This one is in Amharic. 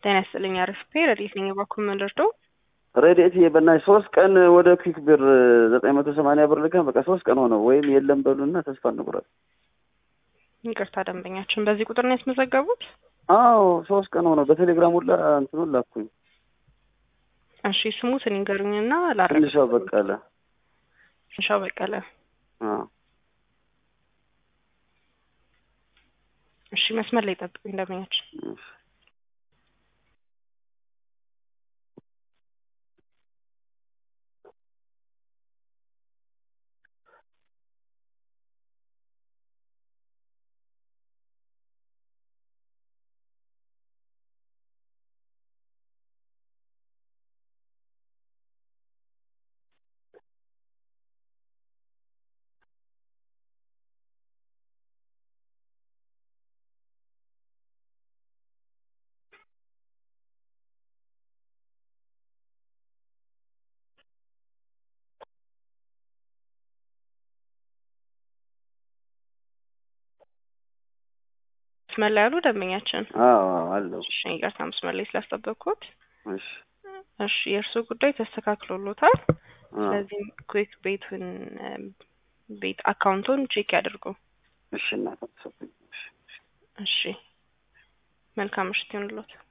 ጤና ይስጥልኝ። አርፍፔ ረዲት ነኝ። የባኩል መንደርዶ ረድኤት በእናትሽ ሶስት ቀን ወደ ኩዊክ ብር ዘጠኝ መቶ ሰማንያ ብር ልከን በቃ ሶስት ቀን ሆነው ወይም የለም በሉና ተስፋ እንቁረጥ። ይቅርታ ደንበኛችን በዚህ ቁጥር ነው ያስመዘገቡት? አዎ ሶስት ቀን ሆነው በቴሌግራም ሁላ እንትኑን ላኩኝ። እሺ ስሙትን ይንገሩኝና ላረግ ትንሿ በቀለ ትንሻው በቀለ። አዎ እሺ መስመር ላይ ጠብቁኝ ደንበኛችን። እሺ። መስመር ላይ ያሉ ደንበኛችን። አዎ አለው። እሺ ይቅርታ መስመር ላይ ስላስጠበቅኩት። እሺ እሺ የእርስዎ ጉዳይ ተስተካክሎሎታል። አዎ። ስለዚህ ኩዊክ ቤቱን ቤት አካውንቱን ቼክ ያድርጉ። እሺ እናት አትሰብኝ። እሺ እሺ መልካም ምሽት ይሁንልዎት።